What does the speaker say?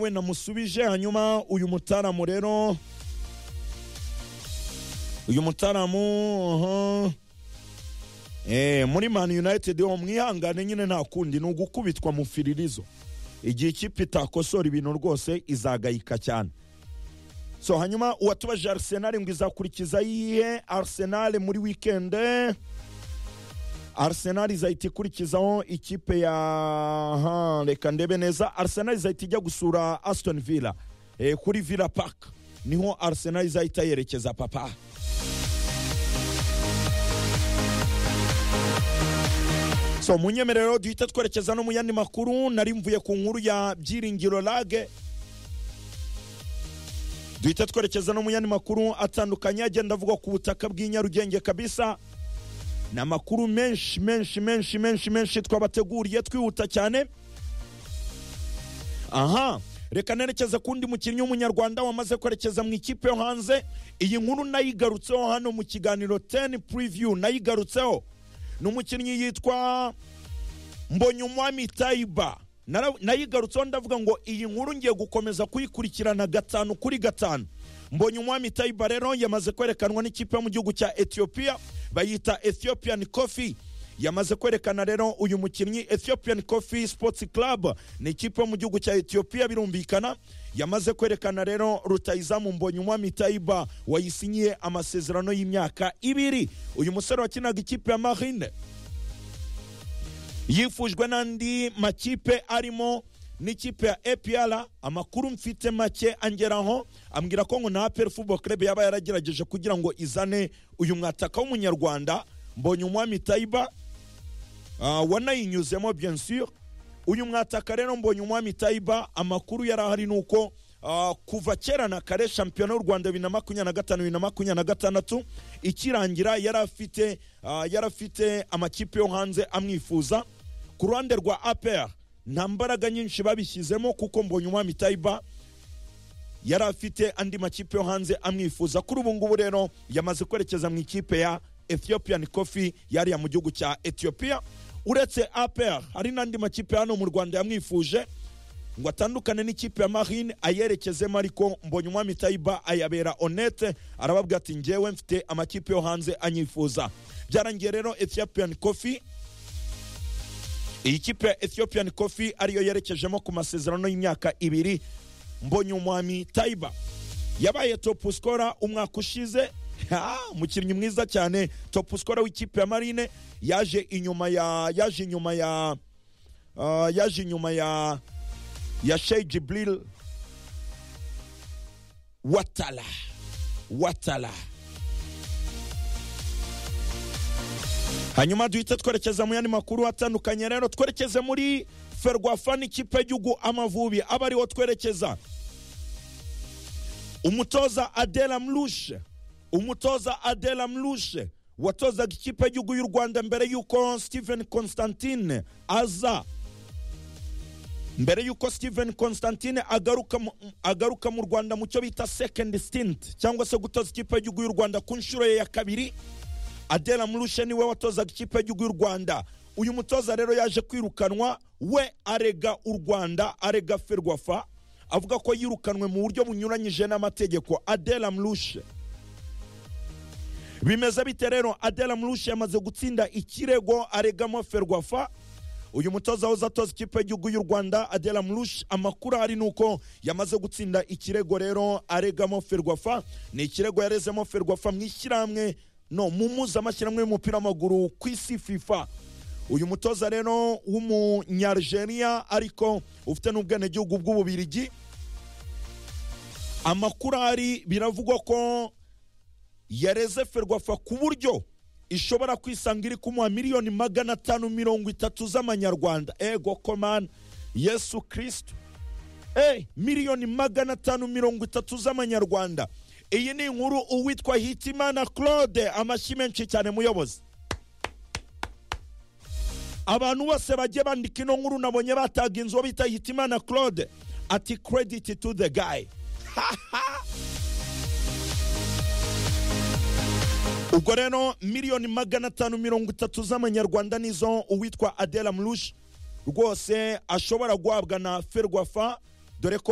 we namusubije hanyuma uyu mutaramu rero uyu mutaramu aha. Eh, muri man united ho mwihangane nyine nta kundi ni ugukubitwa mu firirizo igihe ikipe itakosora ibintu rwose izagayika cyane so hanyuma uwatubajije arsenal ngo izakurikiza yihe arsenal muri weekend arsenal izahita ikurikizaho ikipe ya aha, reka ndebe neza arsenal izahita ijya gusura aston villa eh, kuri villa park niho arsenal izahita yerekeza papa so munyemerero duhita twerekeza no mu yandi makuru nari mvuye ku nkuru ya byiringiro lage duhita twerekeza no mu yandi makuru atandukanye agenda avugwa ku butaka bw'i nyarugenge kabisa ni amakuru menshi menshi menshi menshi menshi twabateguriye twihuta cyane aha reka nerekeze ku wundi mukinnyi w'umunyarwanda wamaze kwerekeza mu ikipe yo hanze iyi nkuru nayigarutseho hano mu kiganiro 10 preview nayigarutseho ni umukinnyi yitwa mbonyumwami tayiba Nara- nayigarutseho ndavuga ngo iyi nkuru ngiye gukomeza kuyikurikirana gatanu kuri gatanu mbonyumwami tayiba rero yamaze kwerekanwa n'ikipe yo mu gihugu cya etiyopiya bayita ethiopian coffee yamaze kwerekana rero uyu mukinnyi ethiopian coffee sports club ni ikipe yo mu gihugu cya etiyopiya birumvikana yamaze kwerekana rero rutayizamu mbonyumwami tayiba wayisinyiye amasezerano y'imyaka ibiri uyu musore wakinaga ikipe ya marine yifujwe n'andi makipe arimo n'ikipe ya APR amakuru mfite make angeraho ambwira ko ngo na APR Football Club yaba yaragerageje kugira ngo izane uyu mwataka w'umunyarwanda mbonye umwami Taiba uh, wanayinyuzemo bien sûr uyu mwataka rero mbonye umwami Taiba amakuru yari ahari ni uko uh, kuva kera na kare shampiyona y'u Rwanda bibiri na makumyabiri na gatanu bibiri na makumyabiri na gatandatu ikirangira yari afite uh, yari afite amakipe yo hanze amwifuza ku ruhande rwa APR nta mbaraga nyinshi babishyizemo kuko mbonye umwami Taiba yari afite andi makipe yo hanze amwifuza kuri ubu ngubu rero yamaze kwerekeza mu ikipe ya ethiopian coffee yariya mu gihugu cya ethiopia uretse APR hari n'andi makipe hano mu rwanda yamwifuje ngo atandukane n'ikipe ya marine ayerekezemo ariko mbonye umwami tayiba ayabera honete arababwira ati ngewe mfite amakipe yo hanze anyifuza byarangiye rero ethiopian coffee iyi kipe ya ethiopian coffee ariyo yerekejemo ku masezerano y'imyaka ibiri mbonye umwami tayiba yabaye topu sikora umwaka ushize Ha, umukinnyi mwiza cyane topu sikora w'ikipe ya marine yaje inyuma ya yaje inyuma ya ah, yaje inyuma ya ya Sheikh Jibril Watala Watala hanyuma duhite twerekeza mu yandi makuru atandukanye rero twerekeze muri ferwafa n'ikipe y'igihugu amavubi aba ariho twerekeza umutoza adela mlushe umutoza adela mlushe watozaga ikipe y'igihugu y'u rwanda mbere y'uko stephen constantine aza mbere y'uko steven constantine agaruka mu, agaruka mu rwanda mu cyo bita second stint cyangwa se gutoza ikipe y'igihugu y'u rwanda ku nshuro ye ya kabiri adela murushe niwe watozaga ikipe y'igihugu y'u rwanda uyu mutoza rero yaje kwirukanwa we arega u rwanda arega ferwafa avuga ko yirukanwe mu buryo bunyuranyije n'amategeko adela murushe bimeze bite rero adela murushe yamaze gutsinda ikirego aregamo ferwafa uyu mutoza wahoze atoza ikipe y'igihugu y'u rwanda adela mrush amakuru ahari ni uko yamaze gutsinda ikirego rero aregamo ferwafa ni ikirego yarezemo ferwafa mu ishyirahamwe no mu muzamashyirahamwe y'umupira w'amaguru ku isi fifa uyu mutoza rero w'umunyarigeriya ariko ufite n'ubwenegihugu bw'ububirigi amakuru ahari biravugwa ko yareze ferwafa ku buryo ishobora kwisanga iri kumuha miliyoni magana atanu mirongo itatu z'amanyarwanda ego komani yesu kirisitu eh, miliyoni magana atanu mirongo itatu z'amanyarwanda iyi ni inkuru uwitwa hitimana claude amashyi menshi cyane muyobozi abantu bose bagiye bandika ino nkuru nabonye bataga inzu uwo bita hitimana claude ati krediti tu de gayi ubwo rero miliyoni magana atanu mirongo itatu z'amanyarwanda nizo uwitwa adela mrush rwose ashobora guhabwa na ferwafa dore ko